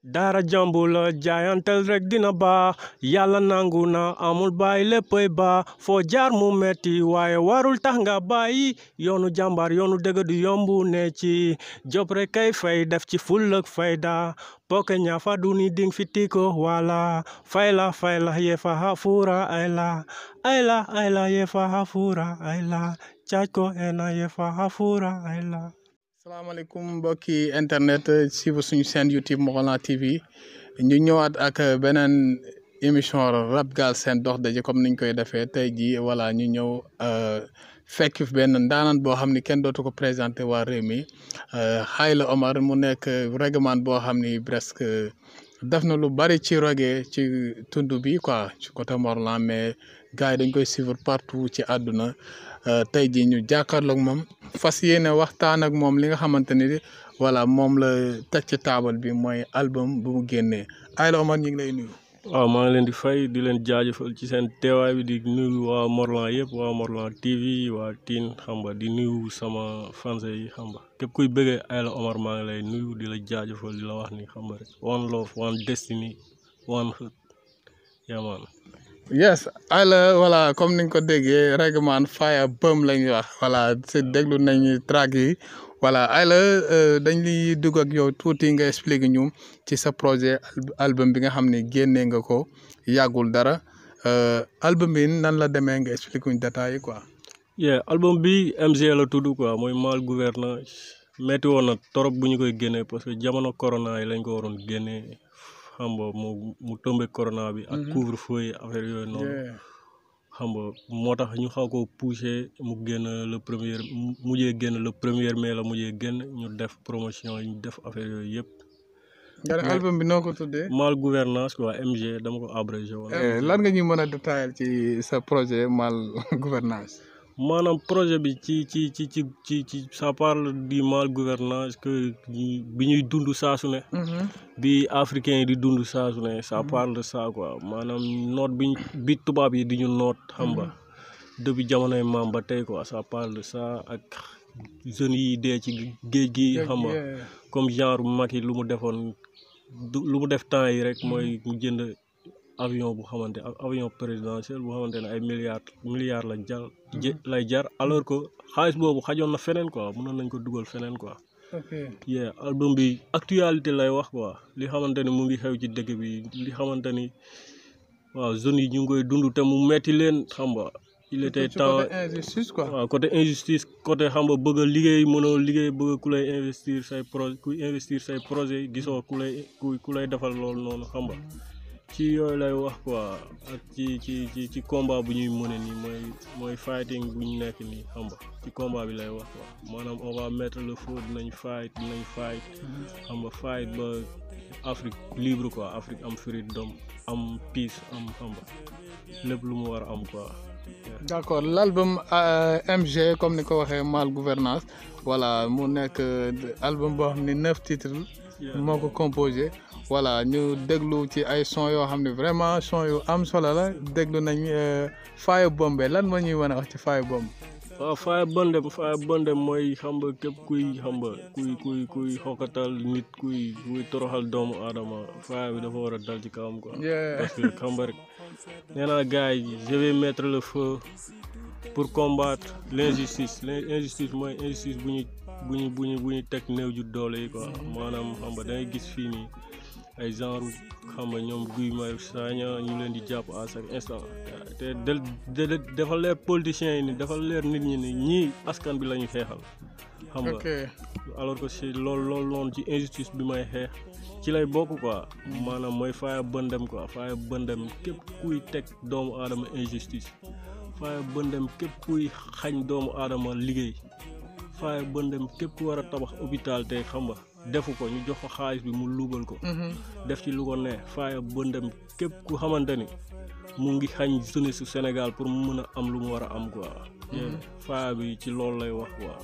daara jàmbu la jaayantel rek dina baax yàlla nangu na amul bàyyi léppay baax foo jaar mu metti waaye warul tax nga bàyyi yoonu jàmbaar yoonu dëgg du yombu ne ci job rek kay fay def ci ful ak fayda poke ñaafa duni ding fitiko wala fayla fayla yefa hafura ayla ayla ayla yefa hafura ayla caaj ko ena yefa hafura ayla salaamaaleykum mbokki internet suivre suñu chaîne YouTube Mongolan TV ñu ñëwaat ak beneen émission rap galsen dox daje comme niñ koy defee tey jii voilà ñu ñëw fekk fi benn ndaanaan boo xam ni kenn dootu ko présenté waa réew mi Xayla Omar mu nekk règlement boo xam ni presque def na lu bari ci roge ci tund bi quoi ci côté Morlan mais gars yi dañ koy suivre partout ci àdduna tey jii ñu jàkkaarloog moom fas yéene waxtaan ak moom li nga xamante ni voilà moom la teg ci taabal bi mooy album bu mu génnee Xayla Omar ñu ngi lay nuyu. waaw maa ngi leen di fay di leen jaajëfal ci seen teewaay bi di nuyu waa Morlan yëpp waa Morlan TV waa Tine xam nga di nuyu sama fans yi xam nga képp kuy bëggee Xayla Omar maa ngi lay nuyu di la jaajëfal di la wax ni xam nga rek one love one destiny one hood yamaan yes Xayla voilà comme ni nga ko déggee règlement fire bëm la ñuy wax voilà si déglu nañu track yi voilà Xayla dañ liy dugg ak yow tuuti nga expliquer ñu ci sa projet album bi nga xam ne génnee nga ko yàggul dara album bi nan la demee nga expliquer ñu détails yi quoi. yeah album bi MG la tudd quoi mooy mal gouvernance metti woon na trop bu ñu koy génnee parce que jamono corona yi lañ ko waroon génnee xam nga mu mu tombé corona bi. ak couvre feu yi affaire yooyu noonu. xam nga moo tax ñu xaw ko poussé mu génn le premier mujjee génn le premier mai la mujjee génn ñu def promotion yi ñu def affaire yooyu yëpp. nga ne album bi noo ko tuddee. mal gouvernance quoi MG dama ko abrégé woon. lan nga ñuy mën a détailler ci sa projet mal gouvernance maanaam projet bi ci ci ci ci ci ci ça parle du mal gouvernance que bi ñuy dund saa su ne. bi africain yi di dund saa su ne ça parle de ça quoi maanaam noot bi bi tubaab yi di ñu noot xam nga depuis jamonoy maam ba tey quoi ça parle de ça ak jeunes yi dee ci géej gi xam nga comme genre Macky lu mu defoon lu mu def temps yi rek mooy mu jënd avion bu xamante avion présidentiel bu xamante ne ay milliards milliards la jar lay jar alors que xaalis boobu xajoon na feneen quoi mënoon nañ ko dugal feneen quoi. ok yeah album bi actualité lay wax quoi li xamante ni mu ngi xew ci dëkk bi li xamante ni waaw zones yi ñu ngi koy dund te mu metti leen xam nga. il était temps injustice quoi. waaw côté injustice côté xam nga bëgg a liggéey mënoo liggéey bëgg ku lay investir say projet kuy investir say projet gisoo ku lay ku lay defal loolu noonu xam nga. ci yooyu lay wax quoi ak ci ci ci ci combat bu ñuy mëne nii mooy mooy fighting bu ñu nekk nii xam nga ci combat bi lay wax quoi maanaam on va mettre le feu dinañ fight dinañ fight xam nga fight ba Afrique libre quoi Afrique am freedom am peace am xam nga lépp lu mu war a am quoi. d' accord l' album MG comme ni ko waxee mal gouvernance voilà mu nekk album boo xam ne neuf titres moo ko composé. voilà ñu déglu ci ay son yoo xam ne vraiment son yu am solo la déglu nañ Fire Bombe lan moo ñuy mën a wax ci Fire Bombe. waaw Fire Bombe Fire Bombe mooy xam nga képp kuy xam nga kuy kuy kuy xokatal nit kuy kuy toroxal doomu aadama fire bi dafa war a dal ci kawam quoi. parce que xam nga rek nee naa gars yi je vais mettre le feu pour combattre l' injustice l' injustice mooy injustice bu ñu bu ñu bu ñu bu ñu teg néew ju doole yi quoi maanaam xam nga dangay gis fii nii. ay genre xam nga ñoom Guy Marius Sagna ñu leen di jàpp à chaque instant te de dafa leer politiciens yi ni dafa leer nit ñi ni ñii askan bi la ñu xeexal xam nga alors que si loolu loolu noonu ci injustice bi may xeex ci lay bokk quoi maanaam mooy Fire Bombe quoi Fire Bombe képp kuy teg doomu aadama injustice Fire Bombe képp kuy xañ doomu aadama liggéey Fire Bombe képp ku war a tabax hôpital tey xam nga defu ko ñu jox ko xaalis bi mu luubal ko. def ci lu ko ne Fire Bombe képp ku xamante ni mu ngi xañ jeunesse su Sénégal pour mu mën a am lu mu war a am quoi. Fire bi ci loolu lay wax quoi.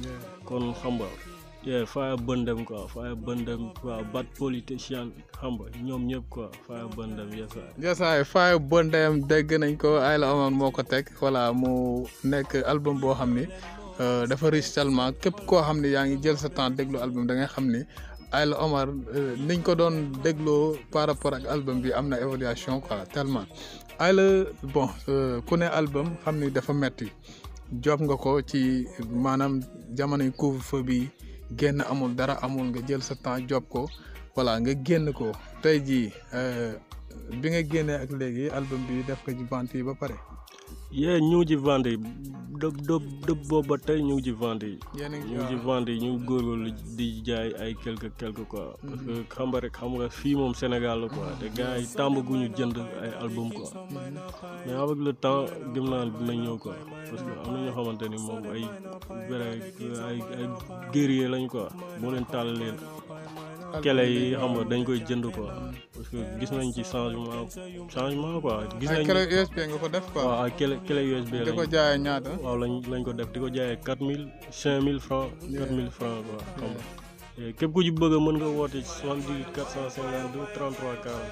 kon xam nga yeah Fire Bombe quoi Fire Bombe quoi bad politicien xam nga ñoom ñëpp quoi Fire Bombe yesaay. yesaay Fire Bombe dégg nañ ko Xayla Omar moo ko teg voilà mu nekk album boo xam ni. dafa riche tellement képp koo xam ne yaa ngi jël sa temps déglu album da nga xam ni Ayla Omar niñ ko doon dégloo par rapport ak album bi am na évaluation quoi tellement Ayla bon ku ne album xam ni dafa metti job nga ko ci maanaam jamonoy couvre-feu bi génn amul dara amul nga jël sa temps job ko voilà nga génn ko tey jii bi nga génnee ak léegi album bi def ko ci vente yi ba pare. yee ñu ngi ci vente yi dë dë dëpp boobu ba tey ñu ngi ci vente yi. yéen a ñu ngi ci vente yi ñu ngi góorgóorlu di jaay ay quelque quelque quoi. parce que xam nga rek xam nga fii moom Sénégal la quoi te gars yi tàmbaguñu jënd ay album quoi. mais avec le temps gëm naa dina ñëw quoi parce que am na ñoo xamante ni moom ay vrai ay ay guerrier lañ quoi boo leen tàllalee kele yi xam nga dañ koy jënd quoi parce que gis nañ ci changement changement quoi. gis nañ ay clé USB nga ko def quoi. waaw ay clé clé USB di lañ ko jaayee ñaata. waaw lañ lañ ko def di ko jaayee quatre mille cinq mille francs quatre mille francs quoi xam nga képp ku ci bëgg a mën nga woote ci soixante dix quatre cent cinquante deux trente trois quarante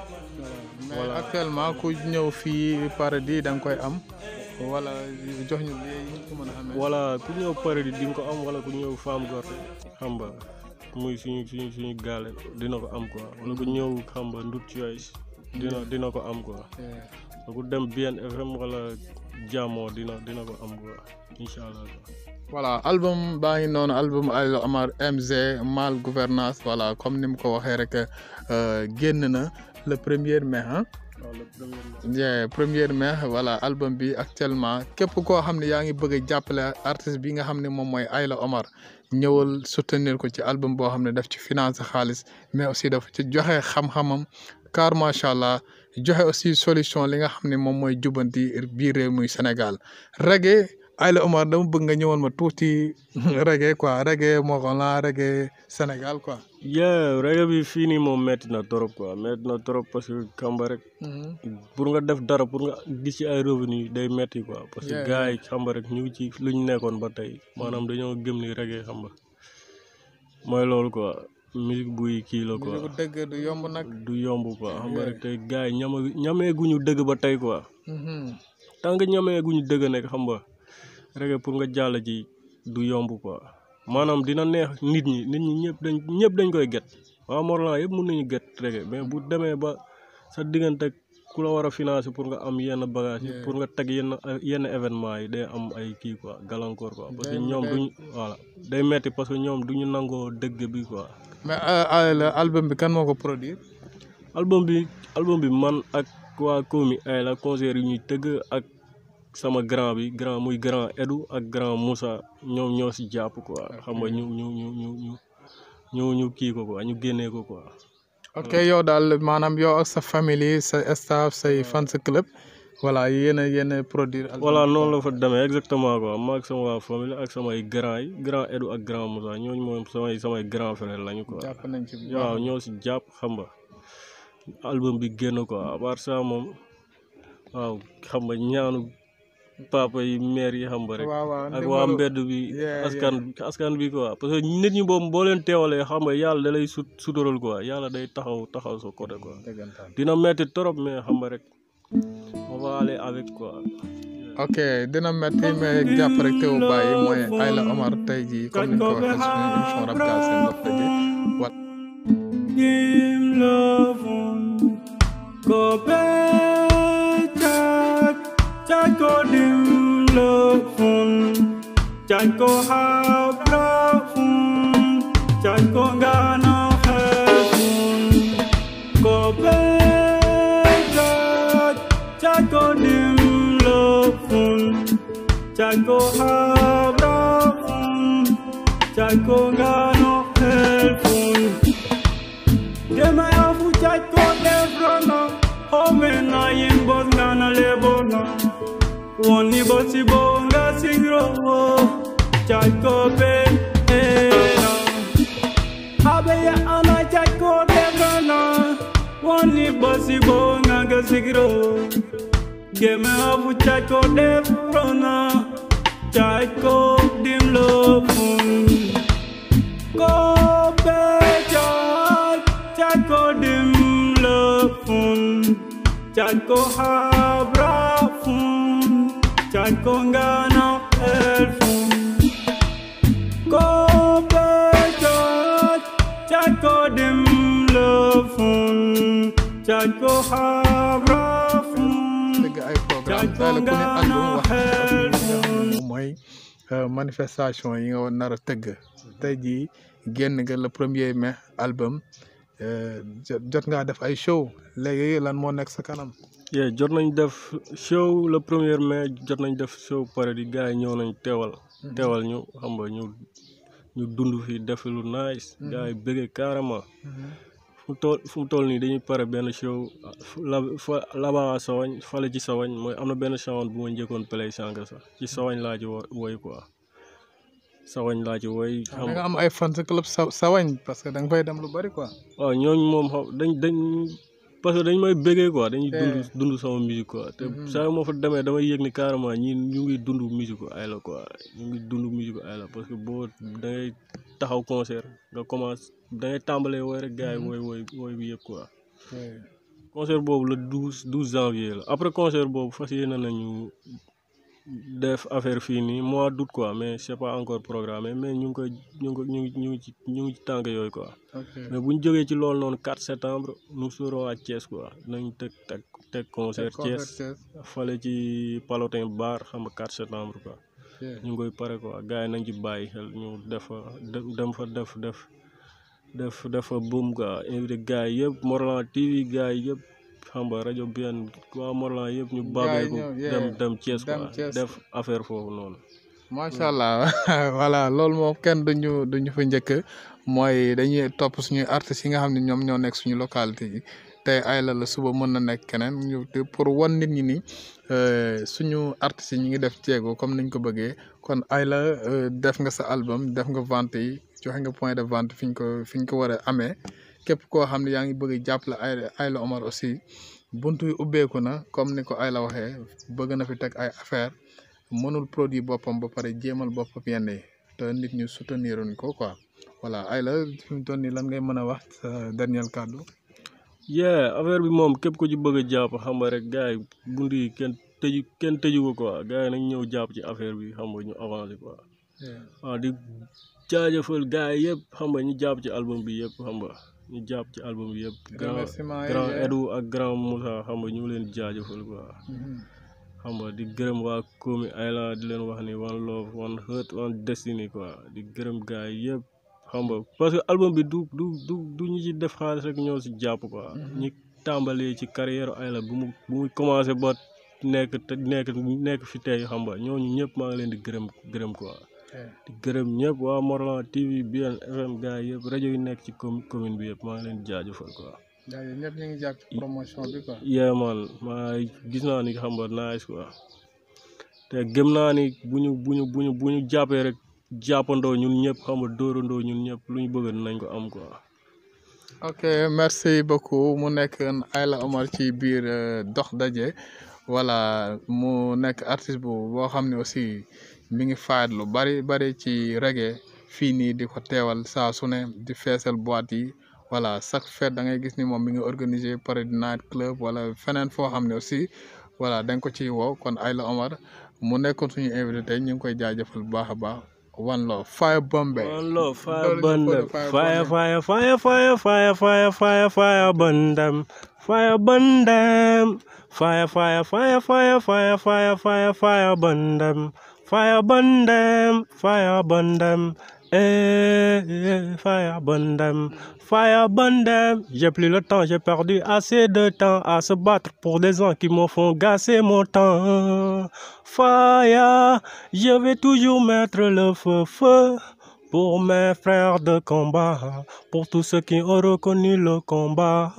mais actuellement ku ñëw fii Paradis da nga koy am wala jox ñu lii ñu ko mën a amee. voilà ku ñëw Paradis di nga ko am wala ku ñëw Femme Gorte xam nga muy suñu suñu suñu gaale dina ko am quoi wala ku ñëw xam nga Ndut Choice dina dina ko am quoi ku dem bien FM wala jàmmoo dina dina ko am quoi incha allah voilà album baa ngi noonu album Ayla Omar MZ mal gouvernance voilà comme ni mu ko waxee rek génn na le premier mai ah. waaw le premier yeah premier mai voilà album bi actuellement képp koo xam ne yaa ngi bëgg a jàppale artiste bi nga xam ne moom mooy Ayla Omar ñëwal soutenir ko ci album boo xam ne daf ci finance xaalis mais aussi dafa ci joxe xam-xamam car macha allah joxe aussi solution li nga xam ne moom mooy jubanti biir réew muy Sénégal reggae Ayla Omar dama bëgg nga ñëwal ma tuuti reggae quoi reggae Morolan reggae Sénégal quoi. yeah reggae bi fii nii moom metti na trop quoi metti na trop parce que kamba rek pour nga def dara pour nga gis ci ay revenu day metti quoi parce que Yeah, gars yi xamba rek ñu ngi ci lu ñu nekkoon ba tey maanaam dañoo gëm ni reggae xam nga mooy loolu quoi musique buy kii la quoi musique dëgg du yomb nag. du yomb quoi xam nga Yeah. rek tey gars yi ñama ñameeguñu dëgg ba tey quoi tant que ñameeguñu dëgg nekk xam nga reggae pour nga jàll ci du yomb quoi maanaam dina neex nit ñi nit ñi ñëpp dañ ñëpp dañ koy get waa Morolan yëpp mun nañu get reggae mais bu demee ba sa diggante ak ku la war a financer pour nga am yenn bagage yi Yeah. pour nga teg yenn yenn événement yi day am ay kii quoi gàllankoor quoi parce que Day- ñoom day- duñ voilà day metti parce que ñoom duñu nangoo dëgg bi quoi mais Ayla album bi kan moo ko produire. album bi album bi man ak waa Komi ay la concert yi ñuy tëgg ak sama grand bi grand muy grand Edu ak grand Moussa ñoom ñoo si jàpp quoi xam nga ñu ñu ñu ñu ñu ñu ñu kii ko quoi ñu génnee ko quoi. ok yow daal maanaam yow ak sa famille sa staff say fans club voilà yéen a yéen a produire. album voilà bi. noonu la fa demee exactement quoi ma ak sama waa famille ak samay grand yi grand Edu ak grand Moussa ñooñu moom samay samay grand frère lañu quoi. jàpp nañ ci bu waaw baax. ñoo si jàpp xam nga album bi génn quoi à part ça moom waaw xam nga ñaanu papa yi mère yi xam nga rek. waaw waaw ak waa ndimbalu- mbedd bi Yeah, askan askan bi quoi parce que nit ñi boobu boo leen teewalee xam nga yàlla da lay sut sutural quoi yàlla day taxaw taxaw sa côté quoi dëggantaan. dina metti trop mais xam nga rek on va aller avec quoi. ok dina metti mais jàpp rek teewu bàyyi mooy Ayla Omar tey jii comme ni ñu ko waxee suñu émission Rap Galsen Dox Daje voilà. Dim lovun Go back Chat go dim lovun Chat go hab lovun Chat go gana heaven Go back Chat go dim lovun Chat go hab lovun Chat go gana heaven Dema ya fuchat ko defrona Home na yin bot ngana lebona Woni bosi bonga singro Chat ko ben ena Habe ya ana chat ko defrona Woni bosi bonga ga singro Dema ya fuchat ko defrona Chat ko dim lo fun Go bejat Chat ko dim lefun Chat ko habra fun Chat ko ngana elfun Go bejat Chat fun Chako habra fun dëgg ay programme tey la ku ne àndum wax moom mooy manifestation yi nga nar a tëgg tey jii génn nga le premier mai album jot ngaa def ay show léegi lan moo nekk sa kanam yeah jot nañ def show le premier mai jot nañ def show pare di gars yi ñëw nañ teewal teewal ñu xam nga ñu ñu dund fii def lu nice gars yi bëggee carrément fu mu toll fu mu toll nii dañuy pare benn show la fa laba sawañ fale ci sawañ mooy am na benn sawañ bu ma njëkkoon play sànq sax ci sawañ laa ci wo woy quoi sawañ laa ci woy da nga am ay fans club sa sawañ parce que da nga fay dem lu bari quoi waaw ñooñu moom xam dañ dañ parce que dañ may bëggee quoi dañuy dund dund sama musique quoi te saa yu ma fa demee damay yëg ni carrément ñi ñu ngi dund musique ay la quoi ñu ngi dund musique ay la parce que boo da ngay taxaw concert nga commence da ngay tàmbalee wooy rek gars yi wooy wooy wooy bi yëpp quoi concert boobu le douze douze janvier la après concert boobu fas yéene nañu def affaire fii nii mois d'août quoi mais c'est pas encore programmé mais ñu ngi koy ñu ngi ko ñu ngi ñu ngi ci ñu ngi ci tànk yooyu quoi mais bu ñu jógee ci loolu noonu 4 septembre nous serons à Thiès quoi nañ teg teg teg concert Thiès fale ci Palotin Bar xam nga 4 septembre quoi ñu ngi koy pare quoi gars yi nañ ci bàyyi xel ñu def fa dem fa def def def def fa boom quoi invité gars yi yëpp Morlan TV gars yi yëpp xam nga rajo bien waa Morlan yëpp ñu babee ko dem dem Thiès quoi def affaire foofu noonu macha allah voilà loolu moom kenn duñu duñu fa njëkk mooy dañuy topp suñuy artistes yi nga xam ne ñoom ñoo nekk suñu localité yi tey ay la la suba mën na nekk keneen ñu pour wan nit ñi ni suñu artistes yi ñu ngi def jéego comme niñ ko bëggee kon ay la def nga sa album def nga vente yi joxe nga point de vente fi ñu ko fi ñu ko war a amee képp koo xam ne yaa ngi bëgg jàppale ay ay la Omar aussi buntu yi ubbeeku na comme ni ko ay la waxee bëgg na fi teg ay affaire mënul produit boppam ba pare jéemal boppam yenn yi te nit ñu souteniruñ ko quoi voilà ay la fi mu toll nii lan ngay mën a wax sa dernier kàddu yeah affaire bi moom képp ku ci bëgg a jàpp xam nga rek gars yi bunt yi kenn tëju kenn tëju ko quoi gars yi nañ ñëw jàpp ci affaire bi xam nga ñu avancé quoi waaw di jaajëfal gars yi yëpp xam nga ñu jàpp ci album bi yëpp xam nga ñu jàpp ci album bi yëpp grand grand Edu ak grand Moussa xam nga ñu ngi leen jaajëfal quoi xam nga di gërëm waa Komi Ayla di leen wax ni one love one heart one destiny quoi di gërëm gars yi yëpp xam nga parce que album bi du du du du ñu ci def xaalis rek ñoo si jàpp quoi ñi tàmbalee ci carrière Ayla bu mu bu mu commencé ba nekk te nekk nekk fi tey xam nga ñooñu ñëpp maa ngi leen di gërëm gërëm quoi di gërëm ñëpp waa Morlan TV BN FM gars yi yëpp rajo yi nekk ci commune bi yëpp maa ngi leen di jaajëfal quoi yaa ngi ñëpp ñu ngi jàpp ci promotion bi quoi. yeah man maa gis naa ni xam nga nice quoi te gëm naa ni bu ñu bu ñu bu ñu bu ñu jàppee rek jàppandoo ñun ñëpp xam nga dóorandoo ñun ñëpp lu ñu bëgg nañ ko am quoi. ok merci beaucoup mu nekk Ayla Omar ci biir dox daje voilà mu nekk artiste bu boo xam ne aussi mi ngi faayat lu bari bari ci reggae fii nii di ko teewal saa su ne di feesal boîte yi. voilà chaque fête da ngay gis ni moom mi ngi organiser pare night club wala feneen foo xam ne aussi voilà da nga ko ciy woo kon Ayla Omar mu nekkoon suñu invité tey ñu ngi koy jaajëfal bu baax a baax one love fire bombe one love fire bandem fire fire fire fire fire fire fire fire bandem fire bandem fire fire fire fire fire fire fire fire bandem fire bandem fire bandem eh fire bandem Fire Bandem, j'ai plus le temps, j'ai perdu assez de temps à se battre pour des gens qui me font gasser mon temps. Fire, je vais toujours mettre le feu, feu pour mes frères de combat, pour tous ceux qui ont reconnu le combat.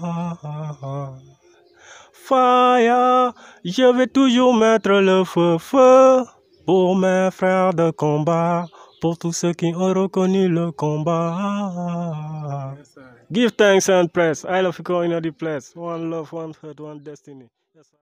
Fire, je vais toujours mettre le feu, feu pour mes frères de combat pour tous ceux qui ont reconnu le combat. Yes, Give thanks and praise. I love you in the place. One love, one heart, one destiny. Yes,